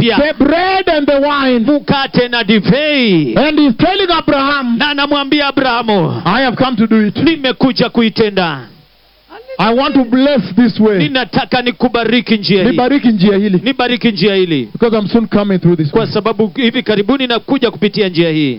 mpya the bread and the wine. mkate na divei And he's telling Abraham, na anamwambia abrahamu I have come to do it. nimekuja kuitenda I want to bless this way. ninataka nikubariki njia hii Nibariki njia hili. nibariki njia hili Because I'm soon coming through this way. kwa sababu hivi karibuni nakuja kupitia njia hii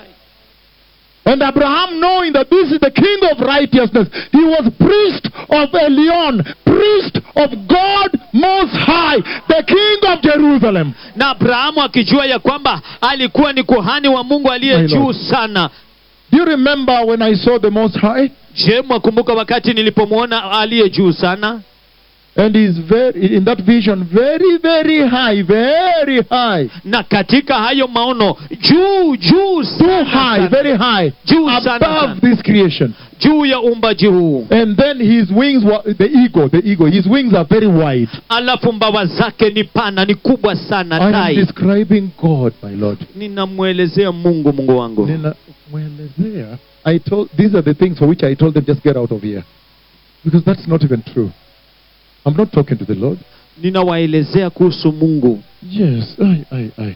And Abraham, knowing that this is the king of righteousness, he was priest of Elion, priest of God Most High, the king of Jerusalem. na abrahamu akijua ya kwamba alikuwa ni kuhani wa mungu aliye My juu Lord. sana Do you remember when I saw the Most High? je mwakumbuka wakati nilipomwona aliye juu sana And he's very, in that vision, very, very high, very high. na katika hayo maono juu juu Too sana, high, sana. very high. Juu sana, sana. Above this creation. juu ya uumbaji huu And then his wings were, the eagle, the eagle, his wings are very wide. alafu mbawa zake ni pana ni kubwa sana I am tai describing God, my Lord. ninamwelezea mungu mungu wangu Nina- mwelezea, I told these are the things for which I told them just get out of here. Because that's not even true. I'm not talking to the Lord. ninawaelezea kuhusu mungu Yes, I, I, I.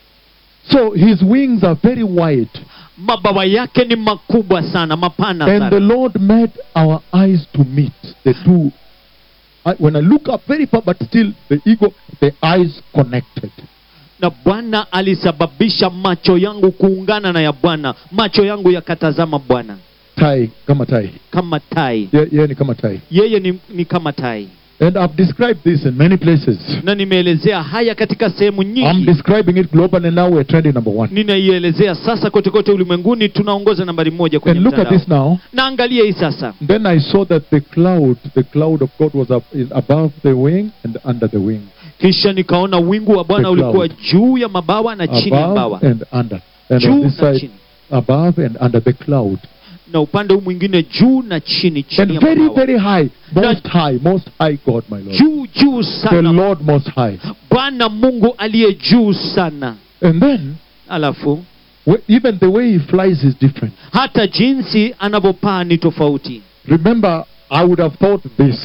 So his wings are very wide. mabawa yake ni makubwa sana mapana And the sana Lord made our eyes to meet. The two. I, when I look up very far, but still the ego, the eyes connected. na bwana alisababisha macho yangu kuungana na ya bwana macho yangu yakatazama bwana Tai, kama tai. kama tai Yeah, yeah, ni kama tai. yeye ni, ni kama tai And I've described this in many places. na nimeelezea haya katika sehemu I'm nyingi describing it globally and now we're trending number one. ninaielezea sasa kote kote ulimwenguni tunaongoza nambari moja kwenye And look at mtandao this now. na angalia hii sasa Then I saw that the cloud, the cloud of God was up, is above the wing and under the wing. kisha nikaona wingu wa bwana The ulikuwa cloud. juu ya mabawa na chini ya mbawa Above and under. And on juu this na side, chini above and under the cloud. na upande huu mwingine juu na chini chini And ya very, mabawa very high. Most high, most high God, my Lord. juu juu The sana Lord most high. bwana mungu aliye juu sana And then, alafu wh- even the way he flies is different. hata jinsi anavyopaa ni tofauti Remember, I would have thought this.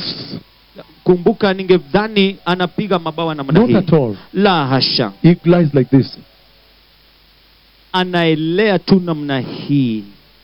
kumbuka ningedhani anapiga mabawa namna Not hii at all. la hasha He glides like this. anaelea tu namna hii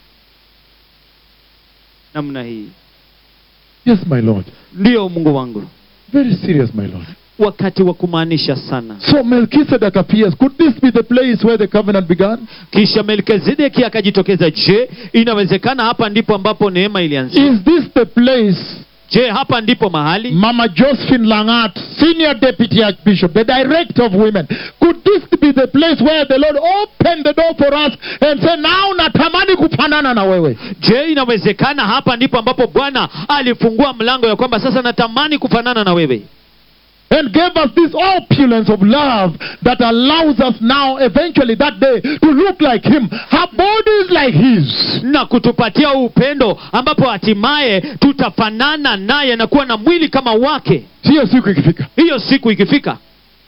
namna hii Yes, my Lord. ndiyo mungu wangu Very serious, my Lord. wakati wa kumaanisha sana So Melchizedek appears. Could this be the place where the covenant began? kisha melkizedeki akajitokeza je inawezekana hapa ndipo ambapo neema ilianzia Is this the place je hapa ndipo mahali Mama Josephine Langat, Senior Deputy Archbishop, the Director of Women, could this be the place where the Lord opened the door for us and said, now natamani kufanana na wewe? je inawezekana hapa ndipo ambapo bwana alifungua mlango ya kwamba sasa natamani kufanana na wewe And gave us this opulence of love that allows us now, eventually that day, to look like Him. Her body is like His. na kutupatia upendo ambapo hatimaye tutafanana naye na kuwa na mwili kama wake Sio siku ikifika. hiyo siku ikifika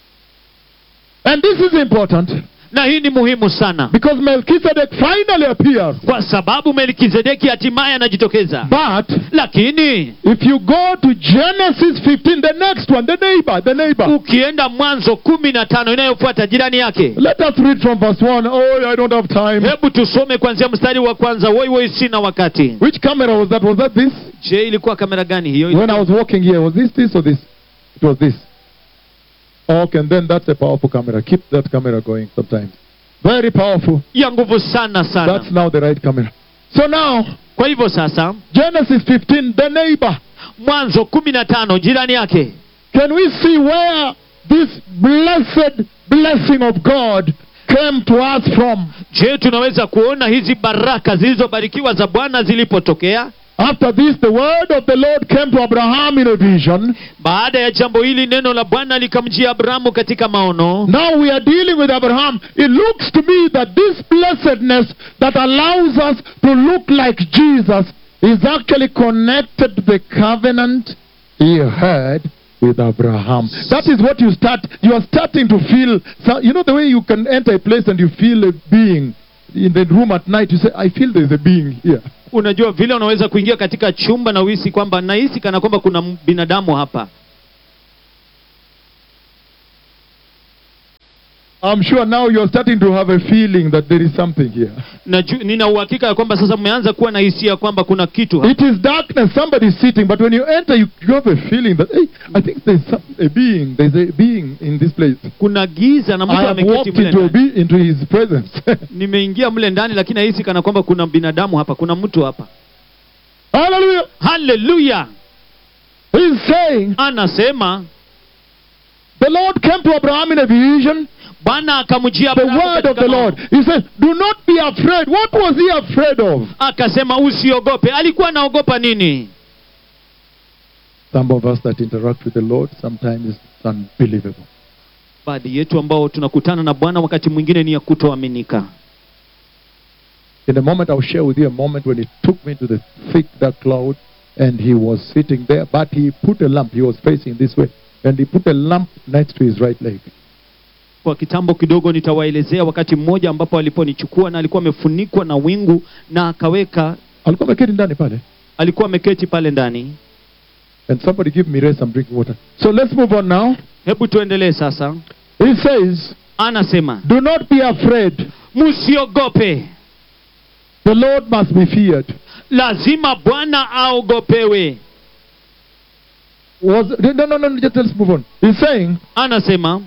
And this is important na hii ni muhimu sana because Melchizedek finally appears. kwa sababu melkizedeki hatimaye anajitokeza But lakini if you go to Genesis 15, the next one, the neighbor, the neighbor. ukienda mwanzo kumi na tano inayofuata jirani yake Let us read from verse 1. Oh, I don't have time. hebu tusome kuanzia mstari wa kwanza woi woi sina wakati Which camera was that? Was that this? je ilikuwa kamera gani hiyo When I was walking here, was this this or this? It was this. Okay, and then that's a powerful camera. Keep that camera going sometimes. Very powerful. ya nguvu sana sana That's now the right camera. So now, kwa hivyo sasa Genesis 15, the neighbor. mwanzo kumi na tano jirani yake Can we see where this blessed blessing of God came to us from? je tunaweza kuona hizi baraka zilizobarikiwa za bwana zilipotokea After this, the word of the Lord came to Abraham in a vision. baada ya jambo hili neno la bwana likamjia abrahamu katika maono Now we are dealing with Abraham. It looks to me that this blessedness that allows us to look like Jesus is actually connected to the covenant he had with Abraham. That is what you start. You are starting to feel. So, you know the way you can enter a place and you feel a being in the room at night. You say, "I feel there is a being here." unajua vile unaweza kuingia katika chumba na uhisi kwamba nahisi kana kwamba kuna binadamu hapa I'm sure now you're starting to have a feeling that there is something here. Naju- nina uhakika ya kwamba sasa mmeanza kuwa na hisia kwamba kuna kitu hapa. It is darkness, somebody's sitting, but when you enter, you, you have a feeling that, hey, I think there's some, a being, there's a being in this place. kuna giza na I mtu have ameketi walked mle into, a ndani. be, into his presence. nimeingia mle ndani lakini nahisi kana kwamba kuna binadamu hapa kuna mtu hapa Hallelujah. haleluya He's saying, anasema the Lord came to Abraham in a vision, bwana akamjia the Abrahamu word katika of the maono. Lord. He said, do not be afraid. What was he afraid of? akasema usiogope alikuwa anaogopa nini Some of us that interact with the Lord sometimes is unbelievable. baadhi yetu ambao tunakutana na bwana wakati mwingine ni ya kutoaminika In a moment, I'll share with you a moment when he took me to the thick dark cloud and he was sitting there, but he put a lamp. He was facing this way, and he put a lamp next to his right leg. kwa kitambo kidogo nitawaelezea wakati mmoja ambapo aliponichukua na alikuwa amefunikwa na wingu na akaweka Alikuwa ameketi ndani pale. alikuwa ameketi pale ndani And somebody give me some drinking water. So let's move on now. hebu tuendelee sasa He says, anasema Do not be afraid. msiogope The Lord must be feared. lazima bwana aogopewe Was no no no just let's move on. He's saying, anasema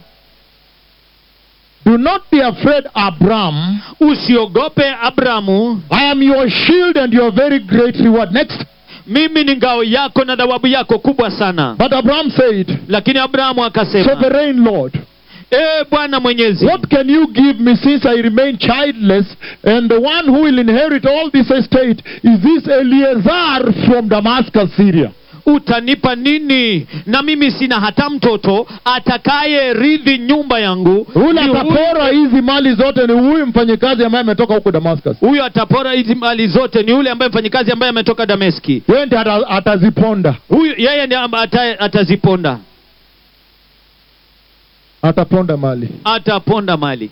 Do not be afraid, Abram. usiogope abrahamu I am your shield and your very great reward. Next. mimi ni ngao yako na thawabu yako kubwa sana But Abram said, lakini abrahamu akasema Sovereign Lord, ee bwana mwenyezi what can you give me since I remain childless? And the one who will inherit all this estate is this Eleazar from Damascus, Syria. utanipa nini na mimi sina hata mtoto atakaye ridhi nyumba yangu Ule Ni huyu- atapora hizi mali zote ni huyu mfanyikazi ambaye ametoka huko Damascus. huyo atapora hizi mali zote ni yule ambaye mfanyikazi ambaye ametoka dameski Yeye ndiye ata- ataziponda, huyu yeye ndiye amba- ata, ataziponda ataponda mali. ataponda mali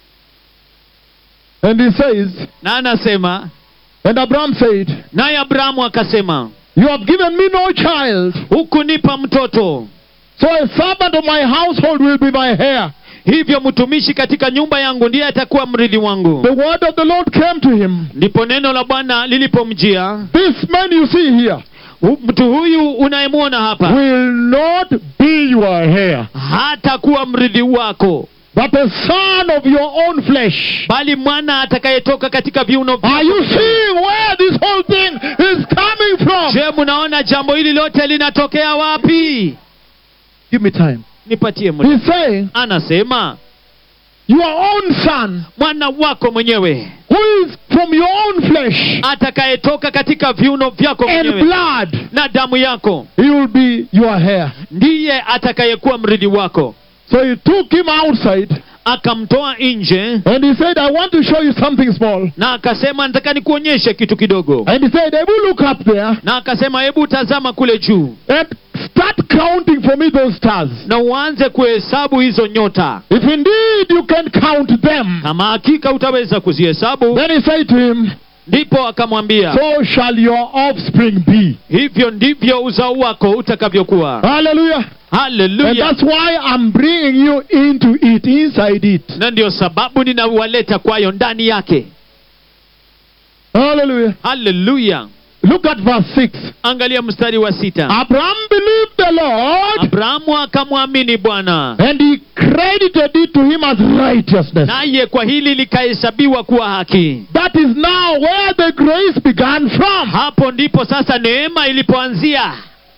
And he says, na anasema and Abram said, naye abrahamu akasema You have given me no child, hukunipa mtoto so a servant of my household will be my heir. hivyo mtumishi katika nyumba yangu ndiye atakuwa mrithi wangu The word of the Lord came to him. ndipo neno la bwana lilipomjia This man you see here hu- mtu huyu unayemwona hapa will not be your heir, hatakuwa mrithi wako but a son of your own flesh. bali mwana atakayetoka katika viuno Are you seeing where this whole thing is coming from? je mnaona jambo hili lote linatokea wapi Give me time. nipatie muda He's saying, anasema Your own son, mwana wako mwenyewe who is from your own flesh atakayetoka katika viuno vyako and mwenyewe blood, na damu yako he will be your heir. ndiye atakayekuwa mrithi wako So he took him outside akamtoa nje and he said, I want to show you something small. na akasema nataka nikuonyeshe kitu kidogo And he said, Ebu look up there na akasema hebu tazama kule juu and start counting for me those stars. na uanze kuhesabu hizo nyota If indeed you can count them. kama hakika utaweza kuzihesabu Then he said to him, ndipo akamwambia So shall your offspring be. hivyo ndivyo uzao wako utakavyokuwa Hallelujah. And haleluya that's why I'm bringing you into it, inside it. na ndio sababu ninawaleta kwayo ndani yake Hallelujah. haleluya Look at verse 6. angalia mstari wa sita Abraham believed the Lord abrahamu akamwamini bwana and he credited it to him as righteousness. naye kwa hili likahesabiwa kuwa haki That is now where the grace began from. hapo ndipo sasa neema ilipoanzia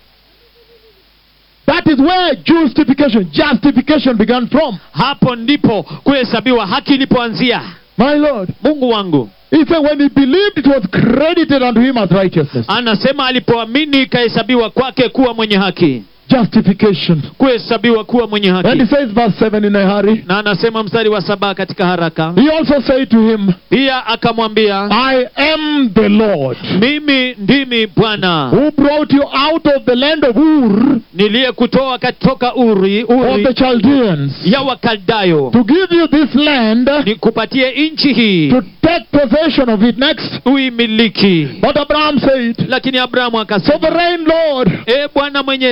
That is where justification, justification began from. hapo ndipo kuhesabiwa haki ilipoanzia My Lord. mungu wangu He said when he believed it was credited unto him as righteousness. anasema alipoamini ikahesabiwa kwake kuwa mwenye haki Justification. kuhesabiwa kuwa mwenye And he haki says verse 7 in a hurry. na anasema mstari wa saba katika haraka He also said to him, pia akamwambia I am the Lord mimi ndimi bwana who brought you out of the land of Ur niliyekutoa katoka uri, of the uri Chaldeans ya wakaldayo to give you this land nikupatie nchi hii to take possession of it next. uimiliki But Abraham said, lakini abrahamu akasema Sovereign Lord, e bwana mwenyezi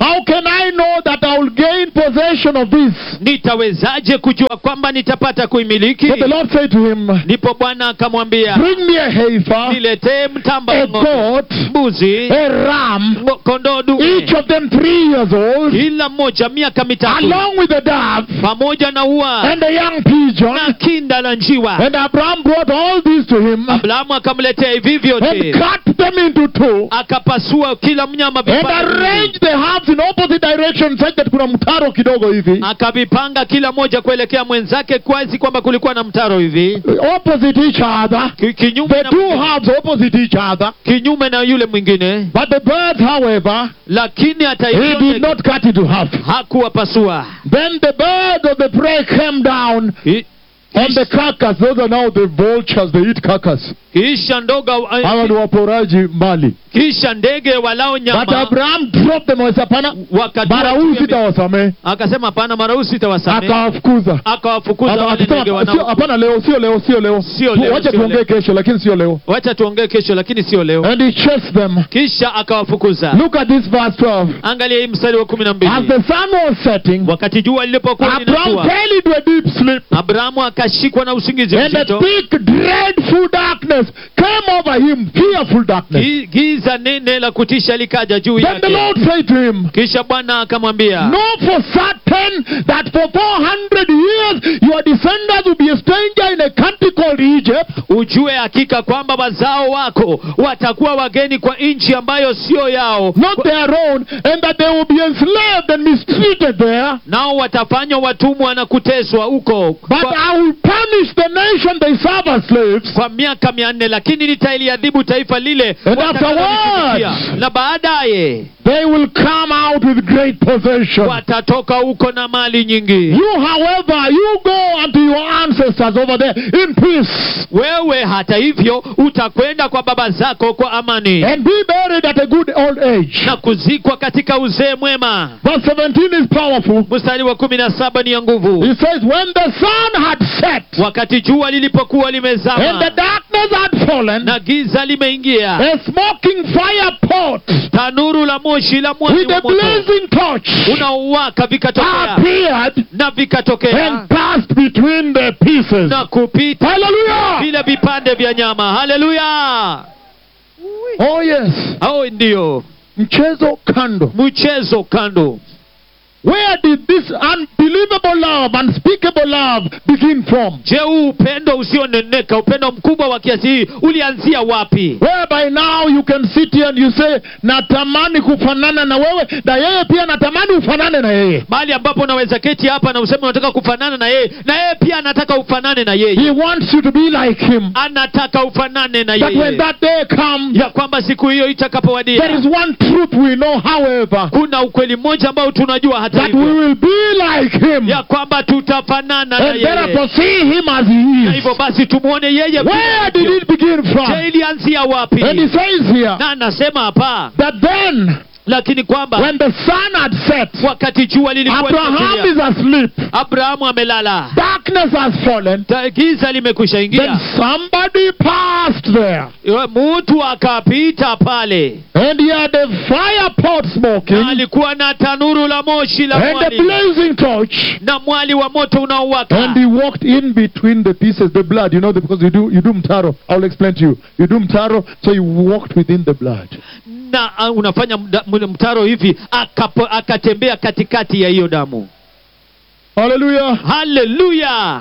How can I know that I will gain possession of this? nitawezaje kujua kwamba nitapata kuimiliki So the Lord said to him, ndipo bwana akamwambia Bring me a heifer, niletee mtamba a wa ng'ombe, goat, mbuzi a ram, ngo- kondoo each dume of them three years old, kila mmoja miaka mitatu along with a dove pamoja na ua and a young pigeon. na kinda la njiwa And Abraham brought all these to him abrahamu akamletea hivi and vyote cut them into two akapasua kila mnyama and vipande viwili. arranged the halves in opposite directions such that kuna mtaro kidogo hivi akavipanga kila moja kuelekea mwenzake kwazi kwamba kulikuwa na mtaro hivi opposite each other. Ki- kinyume The na, two halves opposite each other. kinyume na yule mwingine But the birds, however, lakini hata he did hivyo not cut into half. hakuwapasua Then the birds of the prey came down Ki- on the carcass. Those are now the vultures. They eat carcass. kisha ndoga Hawa ni waporaji mbali. kisha ndege walao But nyama Abraham dropped them. Hapana, wakatua mara huu juu ya mi- sitawasamehe. akasema hapana mara huu sitawasamehe Akawafukuza. akawafukuza Aka- wale ndege akasema, "Sio- wanao Hapana, leo sio leo, sio leo. Sio Tu- leo, Wacha sio tuongee leo." kesho, lakini sio leo. wacha tuongee kesho lakini sio leo And he chased them. kisha akawafukuza Look at this verse 12. angalia hii mstari wa kumi na As mbili the sun was setting, wakati jua lilipokuwa Abraham linatua fell into a deep sleep. abrahamu akashikwa na usingizi And a mzito thick, dreadful darkness came over him. Fearful darkness. Gi- giza nene la kutisha likaja juu Then the yake Lord said to him, kisha bwana akamwambia Know for certain that for 400 years your descendants will be a stranger in a country called Egypt. ujue hakika kwamba wazao wako watakuwa wageni kwa nchi ambayo sio yao not their own, and that they will be enslaved and mistreated there. nao watafanywa watumwa na kuteswa huko But kwa, I will punish the nation they serve as slaves. kwa miaka mia nne lakini nitailiadhibu taifa lile And watakalolitumikia. afterwards- na baadaye They will come out with great possession. watatoka huko na mali nyingi You, however, you go unto your ancestors over there in peace wewe hata hivyo utakwenda kwa baba zako kwa amani and be buried at a good old age. na kuzikwa katika uzee mwema Verse 17 is powerful. mstari wa kumi na saba ni ya nguvu He says, When the sun had set wakati jua lilipokuwa and the limezama darkness had fallen, na giza limeingia a smoking fire pot tanuru la moshi la mwali with wa a moto blazing torch unaowaka vikatokea appeared na vikatokea and passed between the pieces. na kupita Hallelujah! vile vipande vya nyama haleluya Oh, yes. au ndio Mchezo kando. mchezo kando Where did this unbelievable love, unspeakable love begin from? je huu upendo usioneneka upendo mkubwa wa kiasi hii ulianzia wapi Whereby now you can sit here and you say, natamani kufanana na wewe, na yeye pia natamani ufanane na yeye. mahali ambapo unaweza keti hapa na useme unataka kufanana na yeye na yeye pia anataka ufanane na yeye He wants you to be like him. anataka ufanane na That when yeye that day comes, ya kwamba siku hiyo there itakapowadia is one truth we know, however, kuna ukweli mmoja ambao tunajua hata that we hivyo will be like him. ya kwamba tutafanana na And yeye therefore see him as he na is. hivyo basi tumwone yeye Where did vile it begin je from? ilianzia wapi And he says here na anasema hapa that then, lakini kwamba when the sun had set, wakati jua lilikuwa Abraham limetulia, is asleep, abrahamu amelala darkness has fallen, Ta- giza limekwisha then ingia somebody passed there. mtu akapita pale And he had a fire pot na smoking alikuwa na tanuru la moshi la and a mwali blazing torch. na mwali wa moto unaowaka And he walked in between the pieces, the blood, you know, because you do you do mtaro. I'll explain to you. You do mtaro, so you walked within the blood. na uh, unafanya mda- mle- mtaro hivi akapo, akatembea katikati ya hiyo damu Hallelujah. haleluya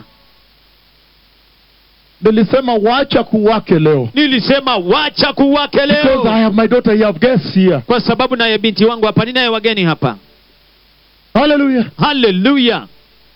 Nilisema wacha kuwake leo. nilisema wacha kuwake Because I leo have my daughter, you have guests here. kwa sababu naye binti wangu hapa ninaye wageni hapa Hallelujah. haleluya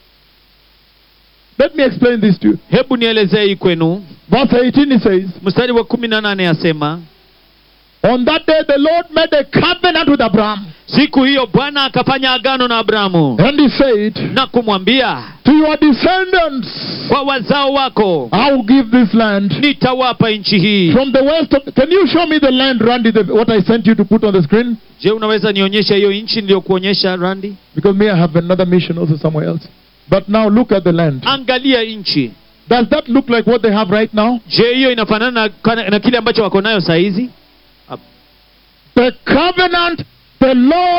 Let me explain this to you. hebu nielezee hii kwenu Verse 18 it says, mstari wa kumi na nane asema On that day the Lord made a covenant with Abraham. siku hiyo bwana akafanya agano na abrahamu And he said, na kumwambia To your descendants kwa wazao wako I will give this land. nitawapa nchi hii From the west of can you show me the land, Randy, the, what I sent you to put on the screen? je unaweza nionyesha hiyo nchi niliyokuonyesha randi Because me, I have another mission also somewhere else. But now look at the land. angalia nchi Does that look like what they have right now? je hiyo inafanana na, na kile ambacho wako nayo saa hizi The covenant the Lord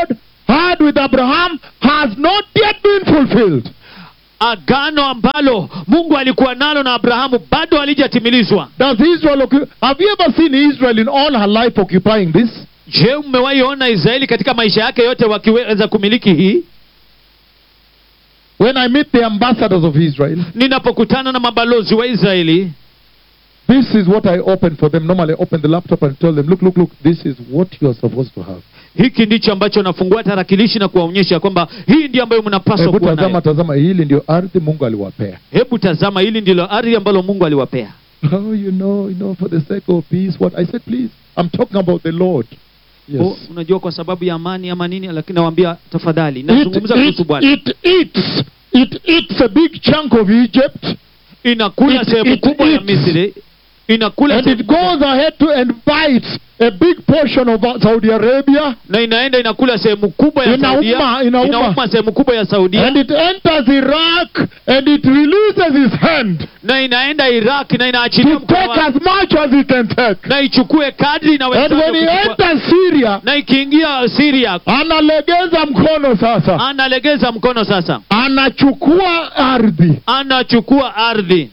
had with Abraham has not yet been fulfilled. agano ambalo mungu alikuwa nalo na abrahamu bado halijatimilizwa Does Israel occu- have you ever seen Israel in all her life occupying this? je mmewahi ona israeli katika maisha yake yote wakiweza kumiliki hii When I meet the ambassadors of Israel, ninapokutana na mabalozi wa israeli this is what I open for them. Normally, I open the laptop and tell them, look, look, look, this is what you are supposed to have. hiki ndicho ambacho nafungua tarakilishi na kuwaonyesha kwamba hii ndio ambayo mnapaswa Hebu kuwa tazama, nayo tazama, hili ndio ardhi Mungu aliwapea. hebu tazama hili ndilo ardhi ambalo mungu aliwapea Oh, you know, you know, for the sake of peace, what I said, please, I'm talking about the Lord. Yes. oh, unajua kwa sababu ya amani ama nini lakini nawaambia tafadhali It, nazungumza kuhusu it, bwana it eats, it eats a big chunk of Egypt, inakula it- sehemu it kubwa ya eats. misri inakula and sehemu it kubwa- goes ahead to and bites a big portion of uh, Saudi Arabia, na inaenda inakula sehemu kubwa ya Inauma, Saudia, inauma. inauma sehemu kubwa ya Saudia and it enters Iraq, and it releases his hand na inaenda Iraq na inaachilia to mkono take wake, as much as he can take. na ichukue kadri And inawezavyo when he kuchukua. enters Syria, na ikiingia Syria analegeza mkono sasa, analegeza mkono sasa anachukua ardhi. anachukua ardhi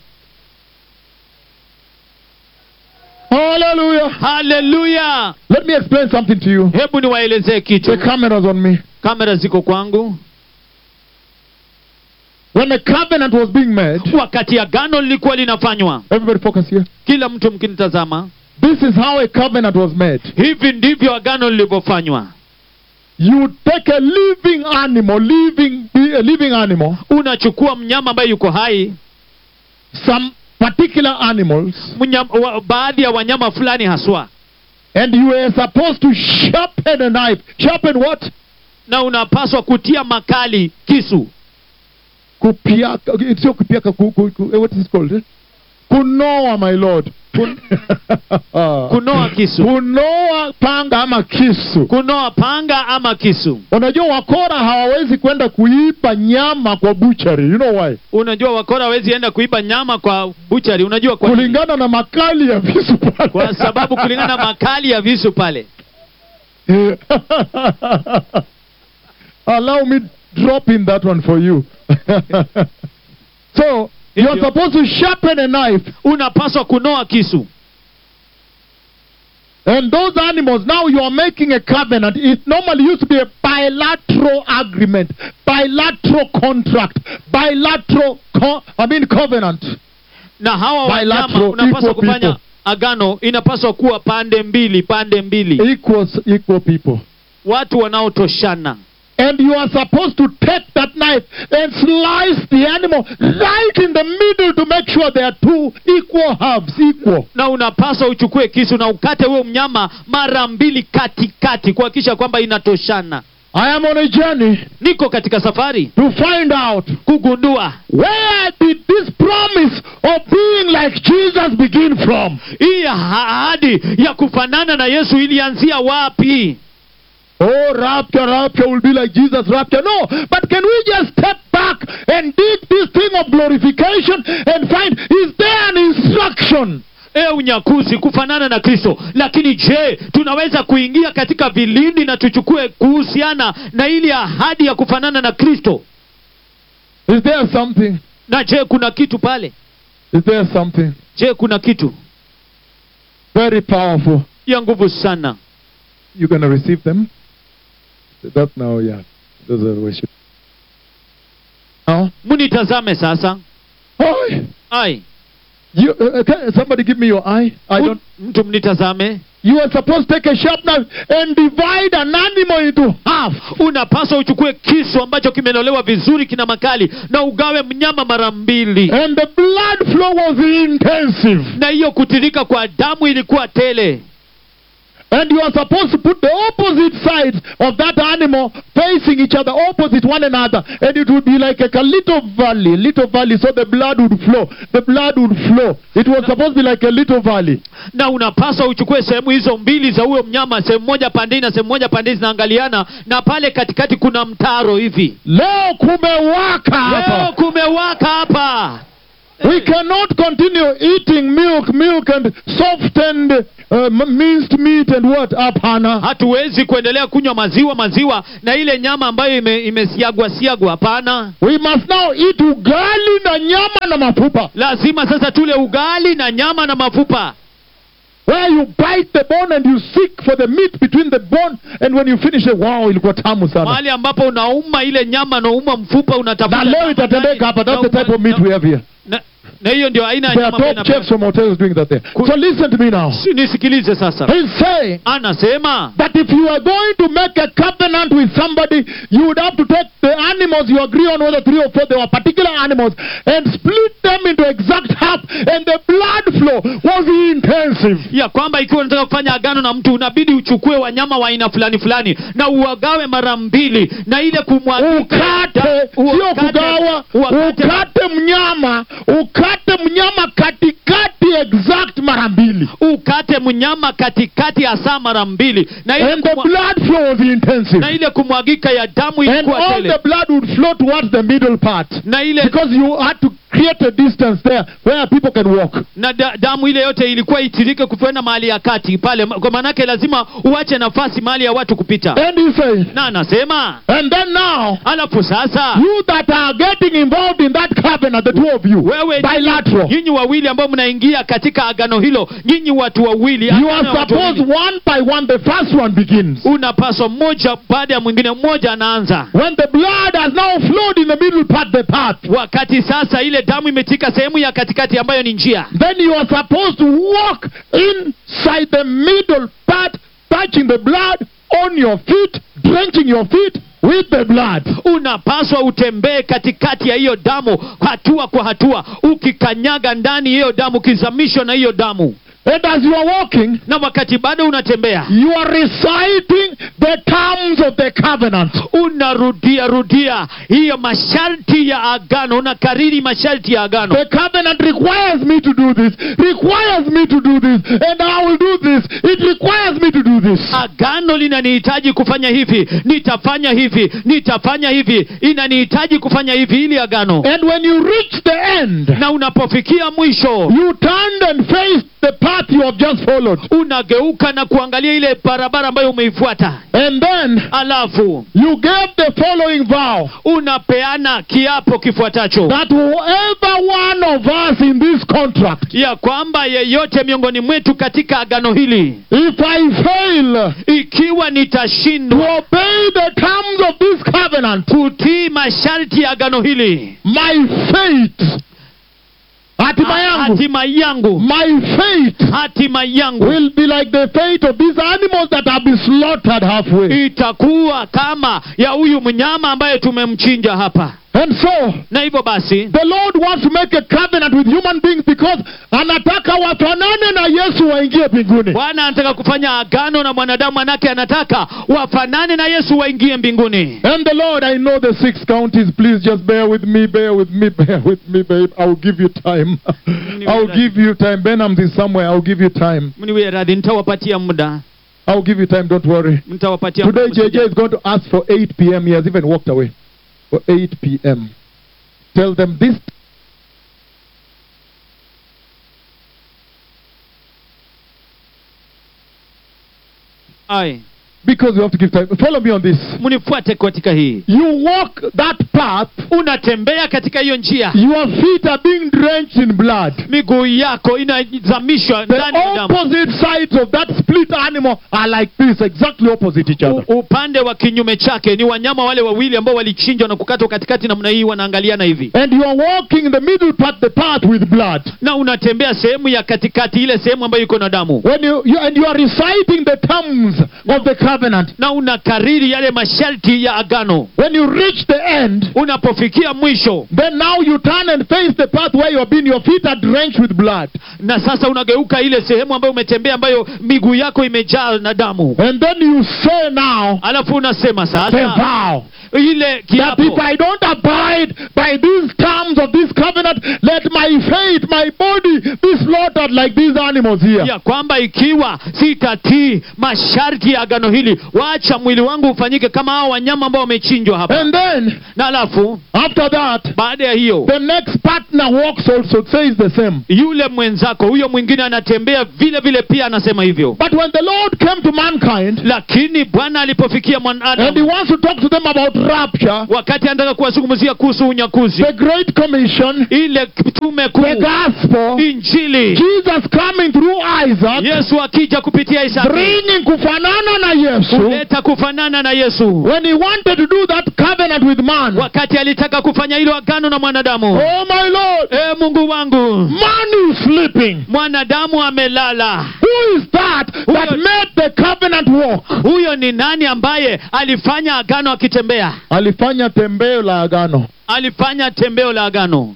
Hallelujah. haleluya Let me explain something to you. hebu niwaelezee kitu The cameras on me. kamera ziko kwangu When the covenant was being made, wakati agano lilikuwa linafanywa everybody focus here. kila mtu mkinitazama This is how a covenant was made. hivi ndivyo agano lilivyofanywa You take a living animal, living, a living animal, unachukua mnyama ambaye yuko hai some particular animals, mnyama, wa, baadhi ya wanyama fulani haswa and you are supposed to sharpen a knife. Sharpen what? na unapaswa kutia makali kisu Kupiaka. It's your kupiaka. Ku, ku, ku, eh, what is it called? eh? Kunoa, my lord. Kun, kunoa kisu kunoa panga ama kisu. kunoa panga ama kisu Unajua wakora hawawezi kwenda kuiba nyama kwa butchery. You know why? unajua wakora hawezi enda kuiba nyama kwa buchari unajua kwa nini? Kulingana na makali ya visu pale. kwa sababu kulingana na makali ya visu pale Allow me drop in that one for you. so you are Hivyo. supposed to sharpen a knife, unapaswa kunoa kisu and those animals. Now you are making a covenant. It normally used to be a bilateral agreement, bilateral contract, bilateral. Co- I mean covenant. na hawa Bilateral, wanyama unapaswa equal kufanya people. agano inapaswa kuwa pande mbili pande mbili Equals equal people. watu wanaotoshana And you are supposed to take that knife and slice the animal right in the middle to make sure they are two equal halves, equal. na unapaswa uchukue kisu na ukate huyo mnyama mara mbili katikati kuhakikisha kwamba inatoshana I am on a journey niko katika safari to find out kugundua where did this promise of being like Jesus begin from? hii ahadi ya kufanana na yesu ilianzia wapi Oh, rapture, rapture will be like Jesus' rapture. No, but can we just step back and dig this thing of glorification and find is there an instruction? e unyakuzi kufanana na kristo lakini je tunaweza kuingia katika vilindi na tuchukue kuhusiana na ili ahadi ya kufanana na kristo Is there something? na je kuna kitu pale Is there something je kuna kitu very powerful? ya nguvu sana You're going to receive them? That now, yeah. Those are the worship. Now, mnitazame sasa oh, ai you, uh, can somebody give me your eye? I don't. mtu mnitazame You are supposed to take a sharp knife and divide an animal into half. unapaswa uchukue kisu ambacho kimenolewa vizuri kina makali na ugawe mnyama mara mbili And the blood flow was intensive. na hiyo kutirika kwa damu ilikuwa tele And you are supposed to put the opposite sides of that animal facing each other, opposite one another. And it would be like a, a little valley, little valley, so the blood would flow. The blood would flow. It was supposed to be like a little valley. na unapaswa uchukue sehemu hizo mbili za huyo mnyama sehemu moja pandei na sehemu moja pandei zinaangaliana na pale katikati kuna mtaro hivi Leo kumewaka leo hapa. kumewaka hapa We cannot continue eating milk, milk and softened uh, m- minced meat and what? Hapana. hatuwezi kuendelea kunywa maziwa maziwa na ile nyama ambayo ime, imesiagwa siagwa hapana We must now eat ugali na nyama na mafupa. lazima sasa tule ugali na nyama na mafupa Where you bite the bone and you seek for the meat between the bone and when you finish it, wow, ilikuwa tamu sana. mahali ambapo unauma ile nyama nauma mfupa Na unatafuta leo nyama itatendeka hapa. That's the na- type of meat we have here. na- na hiyo ndio aina ya There nyama are ambayo top inapenda- chefs from hotels doing that there. Ku- So listen to me now. Si- nisikilize sasa He's saying anasema that if you are going to make a covenant with somebody, you would have to take the animals you agree on, whether three or four, they were particular animals, and split them into exact half, and the blood flow was intensive. ya kwamba ikiwa unataka kufanya agano na mtu unabidi uchukue wanyama wa aina fulani fulani na uwagawe mara mbili na ile kumwagika ukate sio Uwakate- kugawa uwakate- ukate mnyama ukate mnyama katikati exact mara mbili ukate mnyama katikati ya saa mara mbili na ile, and the kumwa, blood flow was intensive na ile kumwagika ya damu and ilikuwa all tele the blood would flow towards the middle part na ile because you had to create a distance there where people can walk na da, damu ile yote ilikuwa itirike kukwenda mahali ya kati pale kwa maanake lazima uache nafasi mahali ya watu kupita and he says na anasema and then now alafu sasa you that are getting involved in that covenant the two of you wewe bilateral nyinyi wawili ambao mnaingia katika agano hilo nyinyi watu wawili you agano are ya watu supposed wawili. one by one the first one begins unapaswa mmoja baada ya mwingine mmoja anaanza When the blood has now flowed in the middle part, the path, wakati sasa ile damu imetika sehemu ya katikati ambayo ni njia then you are supposed to walk inside the middle part, touching the blood on your feet, drenching your feet with the blood. unapaswa utembee katikati ya hiyo damu hatua kwa hatua ukikanyaga ndani ya hiyo damu ukizamishwa na hiyo damu And as you are walking, na wakati bado unatembea you are reciting the terms of the covenant. unarudia rudia hiyo masharti ya agano unakariri masharti ya agano The covenant requires me to do this, requires me to do this, and I will do this. It requires me to do this. agano linanihitaji kufanya hivi nitafanya hivi nitafanya hivi inanihitaji kufanya hivi ili agano And when you reach the end, na unapofikia mwisho you turned and faced the path you have just followed. unageuka na kuangalia ile barabara ambayo umeifuata And then alafu you gave the following vow unapeana kiapo kifuatacho that whoever one of us in this contract, ya kwamba yeyote miongoni mwetu katika agano hili if I fail ikiwa to nitashindwa obey the terms of this covenant, kutii masharti ya agano hili my fate, hatima yangu, hatima yangu my fate hatima yangu will be like the fate of these animals that have been slaughtered halfway. itakuwa kama ya huyu mnyama ambaye tumemchinja hapa And so, na hivyo basi the Lord wants to make a covenant with human beings because anataka wafanane na Yesu waingie mbinguni. bwana anataka kufanya agano na mwanadamu manake anataka wafanane na yesu waingie mbinguni And the Lord, I know the six counties. Please just bear with me, bear with me, bear with me, babe. I'll give you time. I'll give you time. Benham is somewhere. I'll give you time. mniwie radhi nitawapatia muda I'll give you time. Don't worry. nitawapatia Today, muda. JJ is going to ask for 8 p.m. He has even walked away. For 8 p.m. Tell them this. Ai, Because you have to give time. Follow me on this. mnifuate katika hii You walk that path, unatembea katika hiyo njia your feet are being drenched in blood. miguu yako inazamishwa The ndani ya damu opposite sides of that split animal are like this, exactly opposite each other. U, upande wa kinyume chake ni wanyama wale wawili ambao walichinjwa na kukatwa katikati namna hii wanaangaliana hivi And you are walking in the middle part, the path with blood. na unatembea sehemu ya katikati ile sehemu ambayo iko na damu When you, you and you are reciting the terms of the covenant. na unakariri yale masharti ya agano When you reach the end, unapofikia mwisho then now you turn and face the path where you have been. Your feet are drenched with blood. na sasa unageuka ile sehemu ambayo umetembea ambayo miguu yako imejaa na damu And then you say now alafu unasema the sasa vow ile that kiapo if I don't abide by these terms of this covenant, let my faith, my body be slaughtered like these animals here. ya kwamba ikiwa sitatii masharti ya agano hili mwili waacha mwili wangu ufanyike kama hao wanyama ambao wamechinjwa hapa And then, na alafu after that, baada ya hiyo the next partner walks also, says the same. yule mwenzako huyo mwingine anatembea vile vile pia anasema hivyo But when the Lord came to mankind, lakini bwana alipofikia and he mwanadamu wants to talk to them about rapture, wakati anataka kuwazungumzia kuhusu unyakuzi the Great Commission, ile tume the kuu gospel, injili Jesus coming through Isaac, yesu akija kupitia isaki bringing kufanana na Yesu, kuleta kufanana na yesu when he wanted to do that covenant with man. wakati alitaka kufanya hilo agano na mwanadamu Oh my Lord, e mungu wangu man is sleeping. mwanadamu amelala Who is that that Huyo- made the covenant walk? huyo ni nani ambaye alifanya agano akitembea Alifanya tembeo la agano. alifanya tembeo la agano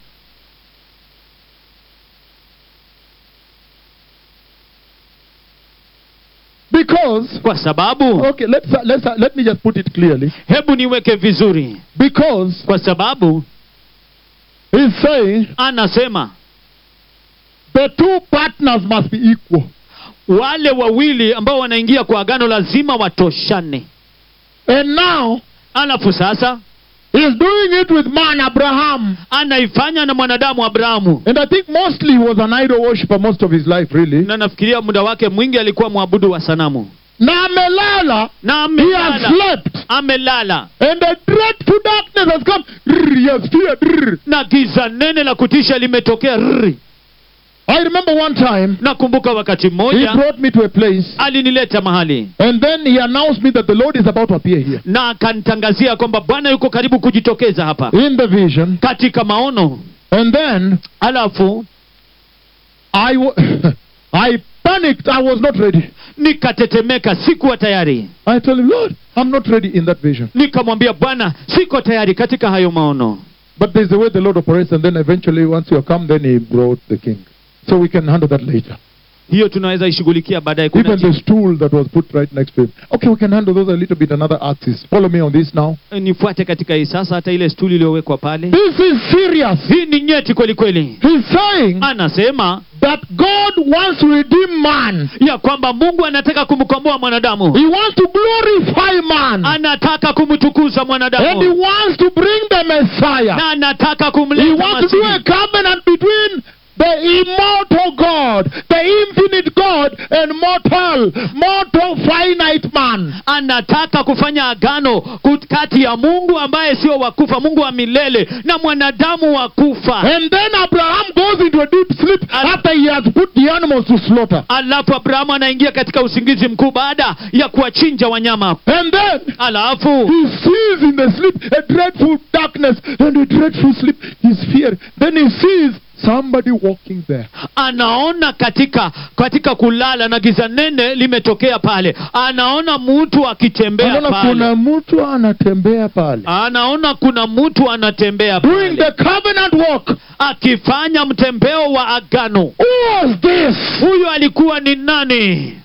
Because kwa sababu okay, let's let's let me just put it clearly. hebu niweke vizuri Because kwa sababu he's saying anasema the two partners must be equal. wale wawili ambao wanaingia kwa agano lazima watoshane And now alafu sasa he's doing it with man Abraham. anaifanya na mwanadamu abrahamu And I think mostly he was an idol worshiper most of his life, really. na nafikiria muda wake mwingi alikuwa mwabudu wa sanamu Na amelala, na he has amelala slept. amelala And a dreadful darkness has come. Rrr, He has feared. rrr. na giza nene la kutisha limetokea rrri. I remember one time nakumbuka wakati he mmoja brought me to a place alinileta mahali and then he announced me that the Lord is about to appear here. na akanitangazia kwamba bwana yuko karibu kujitokeza hapa In the vision. katika maono And then alafu I, wa- I panicked. I was not ready. nikatetemeka sikuwa tayari I told him, Lord, I'm not ready in that vision. nikamwambia bwana siko tayari katika hayo maono But there's a way the Lord operates, and then eventually, once you come, then He brought the king. So we can handle that later. hiyo tunaweza ishughulikia baadaye Kuna Even the stool that was put right next to him. Okay, we can handle those a little bit another axis. Follow me on this now. ti- nifuate katika hii sasa hata ile stuli iliyowekwa pale This is serious. hii ni nyeti kweli kweli He's saying anasema that God wants to redeem man. ya kwamba mungu anataka kumkomboa mwanadamu He wants to glorify man. anataka kumtukuza And he mwanadamu wants to bring the Messiah. na anataka He kumleta wants to do a Masihi. covenant between the immortal God, the infinite God, and mortal, mortal finite man. anataka kufanya agano kut- kati ya mungu ambaye sio wakufa mungu wa milele na mwanadamu wa kufa And then Abraham goes into a deep sleep Al- after he has put the animals to slaughter. alafu abrahamu anaingia katika usingizi mkuu baada ya kuwachinja wanyama And then alafu he sees in the sleep a dreadful darkness and a dreadful sleep. He's feared. Then he sees somebody walking there. anaona katika katika kulala na giza nene limetokea pale anaona mtu akitembea Anaona pale kuna mtu anatembea pale. anaona kuna mtu anatembea Doing pale the covenant walk. akifanya mtembeo wa agano Who was this? huyu alikuwa ni nani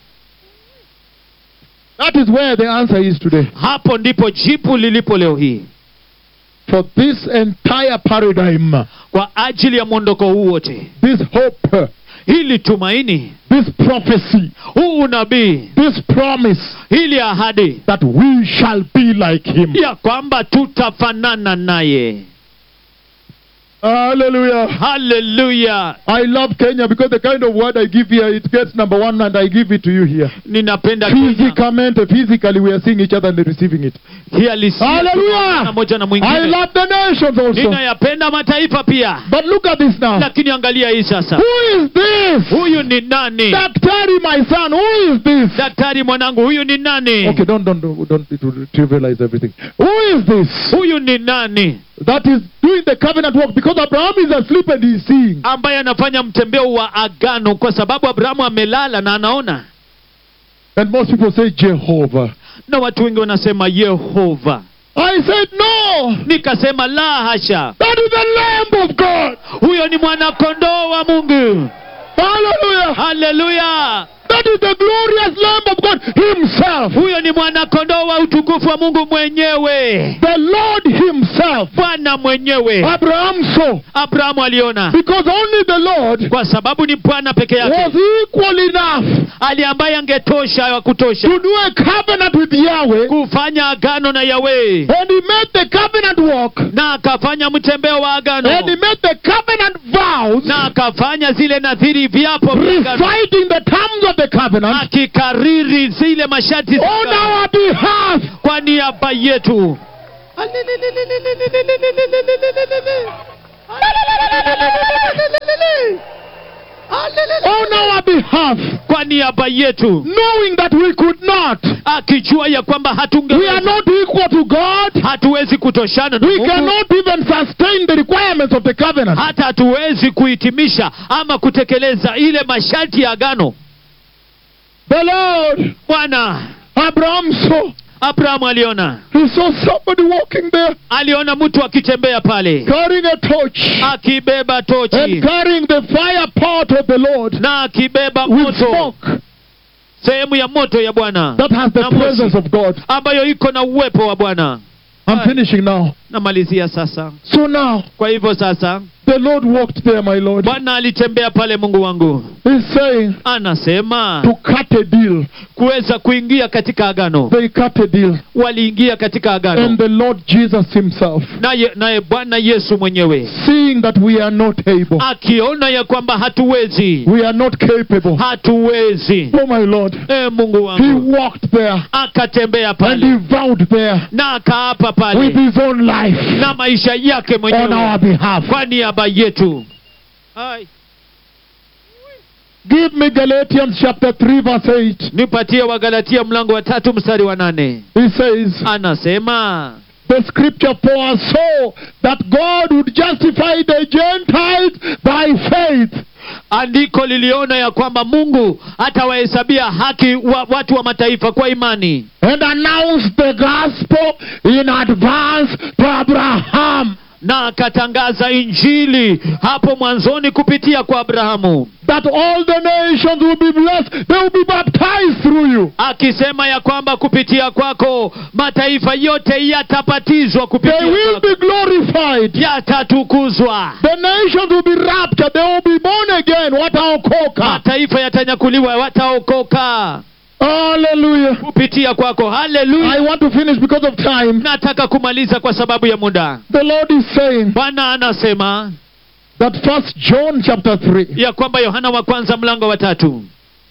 That is where the answer is today. hapo ndipo jipu lilipo leo hii For this entire paradigm, kwa ajili ya mwondoko huu wote this hope, hili tumaini this prophecy, huu unabii this promise hili ahadi that we shall be like him. ya kwamba tutafanana naye Hallelujah. haleluya I love Kenya because the kind of word I give here, it gets number one and I give it to you here. ninapenda Kenya. Physicamente, physically, we are seeing each other and receiving it. hii halisia Hallelujah. na moja na I mwingine love the nations also. ninayapenda mataifa pia But look at this now. lakini angalia hii sasa Who is this? huyu ni nani Daktari, my son, who is this? daktari mwanangu huyu ni nani Okay, don't, don't, don't, don't trivialize everything. Who is this? huyu ni nani That is doing the covenant work because Abraham is asleep and he is seeing. ambaye anafanya mtembeo wa agano kwa sababu abrahamu amelala na anaona And most people say Jehovah. na watu wengi wanasema yehova I said, no. nikasema la hasha That is the Lamb of God. huyo ni mwanakondoo wa mungu Hallelujah. haleluya The That is the glorious Lamb of God Himself. huyo ni mwanakondoo wa utukufu wa mungu mwenyewe The Lord Himself. bwana mwenyewe Abraham saw. abrahamu aliona Because only the Lord kwa sababu ni bwana peke was yake equal enough ali ambaye angetosha wa kutosha to do a covenant with Yahweh. kufanya agano na yawe And He made the covenant walk. na akafanya mtembeo wa agano And He made the covenant vows. na akafanya zile nadhiri viapo vya agano Reciting the terms of the covenant. akikariri zile masharti za On agano our behalf. kwa niaba yetu On our behalf. kwa niaba yetu Knowing that we could not. akijua ya kwamba We are hatungeweza not equal to God. hatuwezi kutoshana na We Mungu, cannot even sustain the requirements of the covenant. hata hatuwezi kuhitimisha ama kutekeleza ile masharti ya agano The Lord, bwana Abraham saw. abrahamu aliona He saw somebody walking there aliona mtu akitembea pale carrying a torch akibeba and tochi carrying the fire pot of the Lord na akibeba with moto smoke sehemu ya moto ya bwana that has the Na moshi. presence of God. ambayo iko na uwepo wa bwana I'm finishing now. namalizia sasa So now, kwa hivyo sasa the Lord walked there, my Lord. bwana alitembea pale mungu wangu He's saying anasema to cut a deal. kuweza kuingia katika agano They cut a deal. waliingia katika agano And the Lord Jesus Himself, naye naye bwana yesu mwenyewe seeing that we are not able, akiona ya kwamba hatuwezi we are not capable. hatuwezi Oh, my Lord. e mungu He wangu walked there akatembea and pale He vowed there na akaapa with pale His own life na maisha yake on mwenyewe our behalf. kwa niaba yetu Ai. Give me Galatians chapter 3, verse 8. nipatie wagalatia mlango wa tatu mstari wa nane He says, anasema The scripture foresaw that God would justify the Gentiles by faith. andiko liliona ya kwamba mungu atawahesabia haki wa, watu wa mataifa kwa imani and announced the gospel in advance to Abraham na akatangaza injili hapo mwanzoni kupitia kwa abrahamu that all the nations will be blessed. They will be baptized through you. akisema ya kwamba kupitia kwako mataifa yote yatabatizwa They kupitia will kwako be glorified. yatatukuzwa The nations will be raptured. They will be born again. Wataokoka. mataifa yatanyakuliwa wataokoka Hallelujah. kupitia kwako I haleluya want to finish because of time. nataka kumaliza kwa sababu ya muda The Lord is saying bwana anasema that first John chapter 3 ya kwamba yohana wa kwanza mlango wa tatu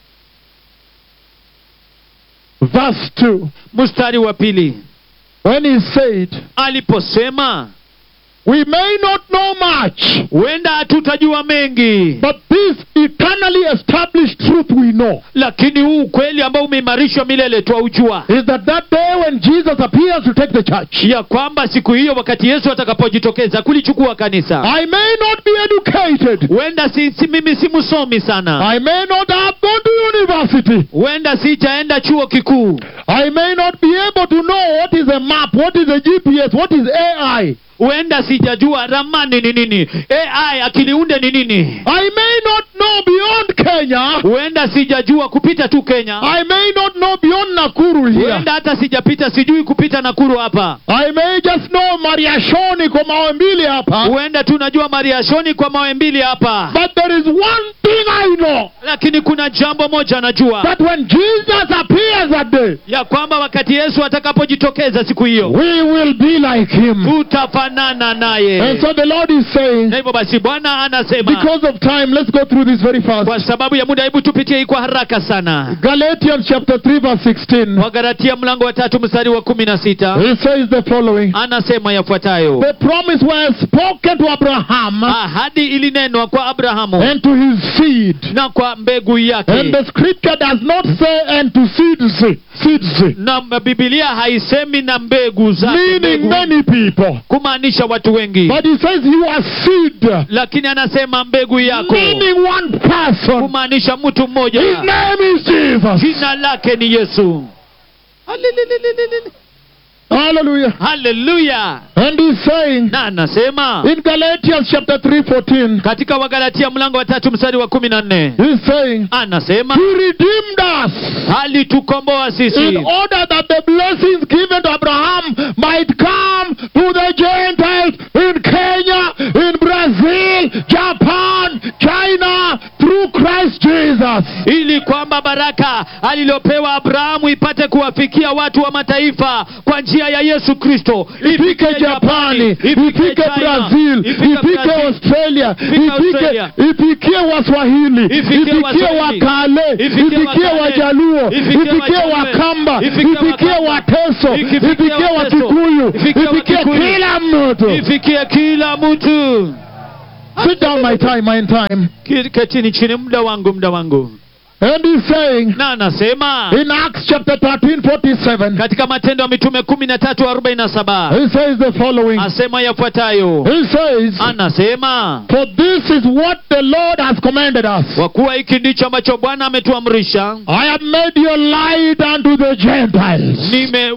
verse 2 mstari wa pili when he said aliposema we may not know much huenda hatutajua mengi but this eternally established truth we know lakini huu ukweli ambao umeimarishwa milele twaujua is that that day when Jesus appears to take the church ya kwamba siku hiyo wakati yesu atakapojitokeza kulichukua kanisa I may not be educated huenda si, si mimi si msomi sana I may not have gone to university huenda sijaenda chuo kikuu I may not be able to know what is a map what is a GPS what is AI huenda sijajua ramani ni nini ai akiliunde ni nini I may not know beyond Kenya huenda sijajua kupita tu kenya I may not know beyond Nakuru here huenda hata sijapita sijui kupita nakuru hapa I may just know Mariashoni kwa mawe mbili hapa huenda tunajua mariashoni kwa mawe mbili hapa but there is one thing I know lakini kuna jambo moja najua that when Jesus appears that day ya kwamba wakati yesu atakapojitokeza siku hiyo we will be like him tutafanana naye and so the Lord is saying na hivyo basi bwana anasema because of time let's go through this very fast kwa sababu ya muda hebu tupitie hii kwa haraka sana Galatians chapter 3 verse 16 wagaratia mlango wa tatu mstari wa kumi na sita he says the following anasema yafuatayo the promise was spoken to Abraham ahadi ilinenwa kwa abrahamu and to his seed na kwa mbegu and yake the scripture does not say and to seeds seeds na bibilia haisemi na mbegu zake meaning mbegu, many people kumaanisha watu wengi but he says you are seed lakini anasema mbegu yako meaning one person kumaanisha mtu mmoja his name is Jesus jina lake ni yesu Hallelujah. haleluya And he's saying na anasema in Galatians chapter 3 14, katika wagalatia mlango wa tatu mstari wa kumi na nne he's saying, anasema He redeemed us alitukomboa in sisi order that the blessings given to Abraham might come to the Gentiles in Kenya, in Brazil, Japan, China, through Christ Jesus. ili kwamba baraka alilopewa abrahamu ipate kuwafikia watu wa mataifa kwa njia ya yesu kristo ifike japani ifike brazil ifike australia Australia. ifike ifikie waswahili Ifikie ifikie Waswahili. wakale Ifikie ifikie Wakale. wajaluo Ifikie ifikie Wajaluo. wakamba Ifikie ifikie Wakamba. wateso Ifikie ifikie Wateso. wakikuyu Ifikie ifikie Wakikuyu. kila mtu ifikie kila mtu sit down my time my time Ki- ketini chini muda wangu muda wangu and he's saying na anasema in acts chapter 13 47 katika matendo ya mitume kumi na tatu arobaini na saba he says the following asema yafuatayo he says anasema for this is what the lord has commanded us kwa kuwa hiki ndicho ambacho bwana ametuamrisha I have made you light unto the Gentiles. nime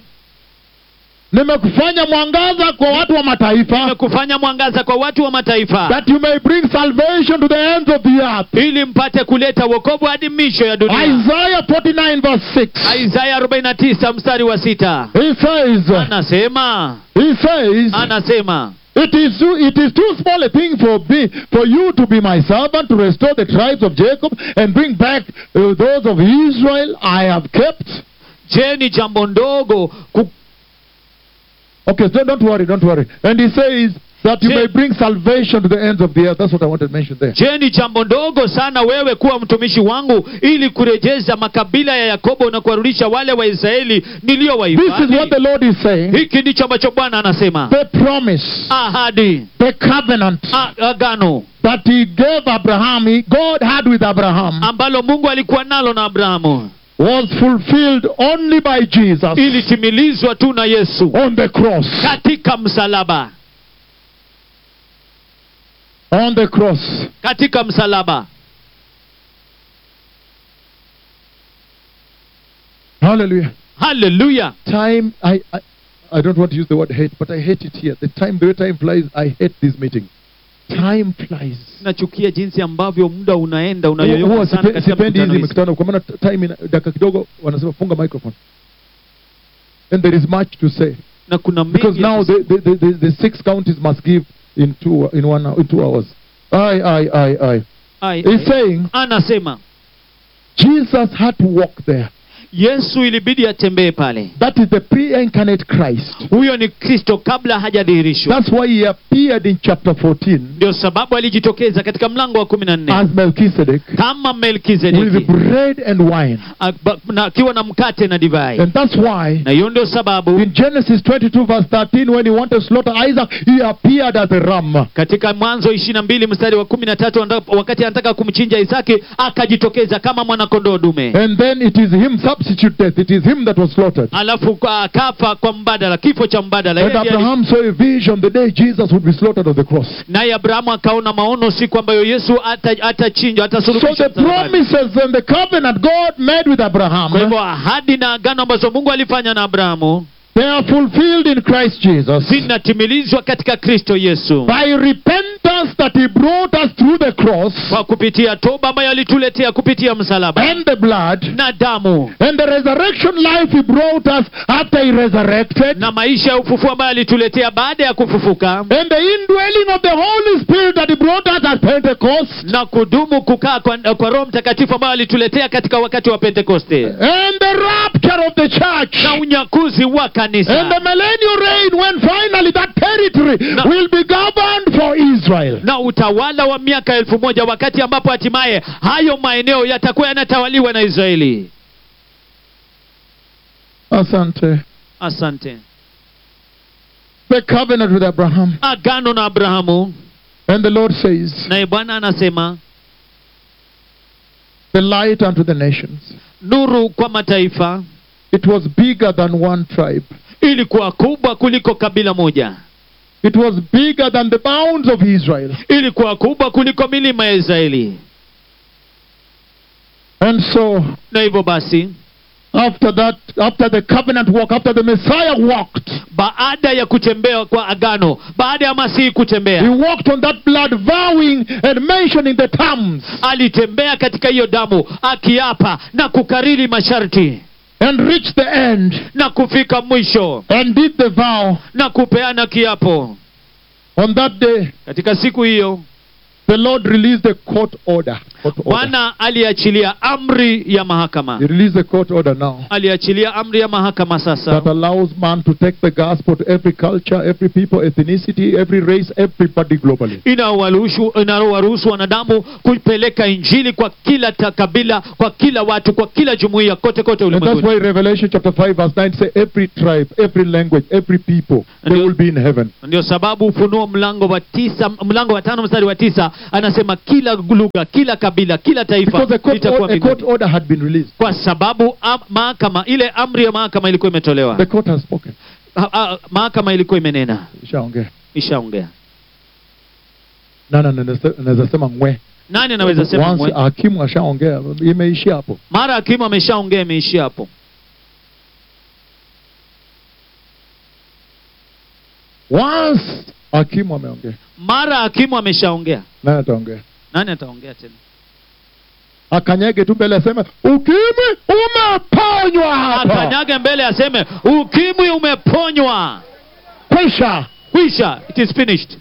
Nimekufanya mwangaza kwa watu wa mataifa nimekufanya mwangaza kwa watu wa mataifa that you may bring salvation to the ends of the earth. ili mpate kuleta wokovu hadi misho ya dunia Isaiah 49 verse 6. isaya 49 mstari wa sita He says, anasema he says, anasema it is, too, it is too small a thing for me, for you to be my servant to restore the tribes of Jacob and bring back uh, those of Israel I have kept. je ni jambo ndogo ku, Okay, so don't worry, don't worry. And he says that you Je- may bring salvation to the ends of the earth. That's what I wanted to mention there. je ni jambo ndogo sana wewe kuwa mtumishi wangu ili kurejeza makabila ya yakobo na kuwarudisha wale waisraeli This is what niliyowahifadhi the Lord is saying. hiki ndicho ambacho bwana anasema The promise, ahadi the covenant a- agano that He gave Abraham, he, God had with Abraham, ambalo mungu alikuwa nalo na abrahamu was fulfilled only by Jesus ilitimilizwa tu na yesu on the cross. katika msalaba On the cross. katika msalaba Hallelujah. haleluya Time, I, I, I don't want to use the word hate, but I hate it here. The time, the way time flies, I hate this meeting. Time flies. nachukia jinsi ambavyo muda unaenda Huwa unayoyoka sana sipe- katika sipendi mikutano hizi hizi. mikutano kwa maana time ina- dakika kidogo wanasema funga microphone and there is much to say na kuna because mengi ya now kus- the, the, the, the, the six counties must give in two in one in two hours I, I, I, I. Ai, He's ai. saying anasema Jesus had to walk there. yesu ilibidi atembee pale That is the pre-incarnate Christ. huyo ni kristo kabla hajadhihirishwa That's why he appeared in chapter 14 ndio sababu alijitokeza katika mlango wa kumi na nne as Melchizedek kama with melkizedeki bread and wine. a- ba- na- akiwa na mkate na divai And that's why na hiyo ndio sababu in Genesis 22 verse 13 when he wanted to slaughter Isaac, he appeared as a ram. katika mwanzo ishiri na mbili mstari wa kumi na tatu anda- wakati anataka kumchinja isaki akajitokeza kama mwanakondoo dume And then it is him substitute death. It is him that was slaughtered. alafu kwa- akafa kwa mbadala kifo cha mbadala And Yeye ndiye ali- Abraham saw a vision the day Jesus would be slaughtered on the cross. naye abrahamu akaona maono siku ambayo yesu ata- atachinjwa So atasulubishwa the msalabani. promises and the covenant God made with Abraham, kwa hivyo ahadi na agano ambazo mungu alifanya na abrahamu they are fulfilled in Christ Jesus. zinatimilizwa katika kristo yesu By repentance that he brought us through the cross kwa kupitia toba ambayo alituletea kupitia msalaba and the blood na damu and the resurrection life he brought us after he resurrected na maisha ya ufufuo ambayo alituletea baada ya kufufuka and the indwelling of the Holy Spirit that he brought us at Pentecost na kudumu kukaa kwa, kwa roho mtakatifu ambayo alituletea katika wakati wa pentekoste and the rapture of the church na unyakuzi wa and the kanisa millennial reign when finally that territory No. will be governed for Israel. na utawala wa miaka elfu moja wakati ambapo hatimaye hayo maeneo yatakuwa yanatawaliwa na israeli Asante. asante The covenant with Abraham. agano na abrahamu And the Lord says, naye bwana anasema the light unto the nations. nuru kwa mataifa It was bigger than one tribe. ilikuwa kubwa kuliko kabila moja It was bigger than the bounds of Israel. ilikuwa kubwa kuliko milima ya israeli And so na hivyo basi after that, after the covenant walk, after the Messiah walked, baada ya kutembea kwa agano baada ya masihi he kutembea walked on that blood, vowing and mentioning the terms alitembea katika hiyo damu akiapa na kukariri masharti and reached the end na kufika mwisho and did the vow. na kupeana kiapo On that day, katika siku hiyo the Lord released a court order. Court order. bwana aliachilia amri ya mahakama He released a court order now aliachilia amri ya mahakama sasa that allows man to take the gospel to every culture, every people, ethnicity, every race, everybody globally. inawaruhusu inawaruhusu wanadamu kupeleka injili kwa kila ta- kabila kwa kila watu kwa kila jumuiya kote kote And that's ulimwenguni why Revelation chapter 5 verse 9 say every tribe, every language, every people, they Ndio. will be in heaven. ndio sababu ufunuo mlango wa tisa mlango wa tano mstari wa tisa anasema kila lugha kila kabila kila taifa Because a court, litakuwa or- a court mbinguni order had been released. kwa sababu am, mahakama ile amri ya mahakama ilikuwa imetolewa The court has spoken. Ha- ha- mahakama ilikuwa imenena Ishaongea. ishaongea Na na na naweza sema ngwe. nani anaweza sema Once mwe? hakimu ashaongea imeishia hapo. mara hakimu ameshaongea imeishia hapo Once hakimu ameongea. mara hakimu ameshaongea Nani ataongea? nani ataongea tena Akanyage tu mbele aseme ukimwi umeponywa hapa. akanyage mbele aseme ukimwi umeponywa Kwisha. kwisha it is finished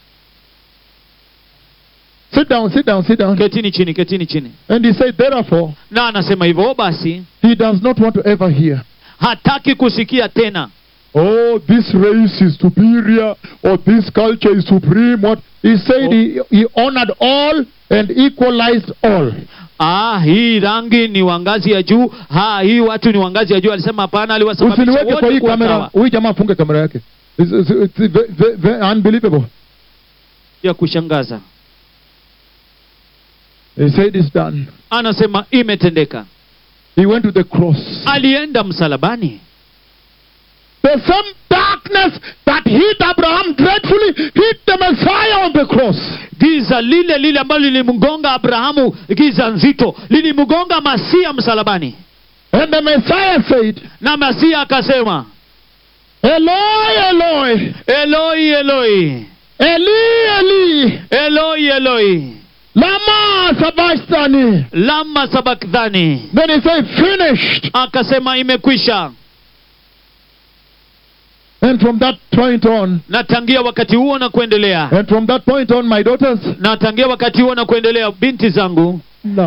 Sit down, sit down, sit down. ketini chini ketini chini And he said, therefore, na anasema hivyo basi he does not want to ever hear. hataki kusikia tena Oh, this race is superior, or this culture is supreme. What he said, he, he honored all and equalized all. ah, hii rangi ni wangazi ya juu ha, hii watu ni wangazi ya juu alisema hapana aliwasababisha Usiniweke kwa hii wote kuwa kamera. sawa Huyu jamaa afunge kamera yake. It's, it's, it's ve- ve- ve- unbelievable. ya kushangaza He said it's done. anasema imetendeka He went to the cross. alienda msalabani The same darkness that hit Abraham dreadfully hit the Messiah on the cross. giza lile lile ambalo lilimgonga abrahamu giza nzito lilimgonga masia msalabani And the Messiah said, na masia akasema Eloi, Eloi, eloi eloi Eli, Eli, eloi eloi lama sabachthani. lama sabakthani Then he said, finished. akasema imekwisha And from that point on, na tangia wakati huo na kuendelea and from that point on, my daughters, na tangia wakati huo na kuendelea binti zangu no.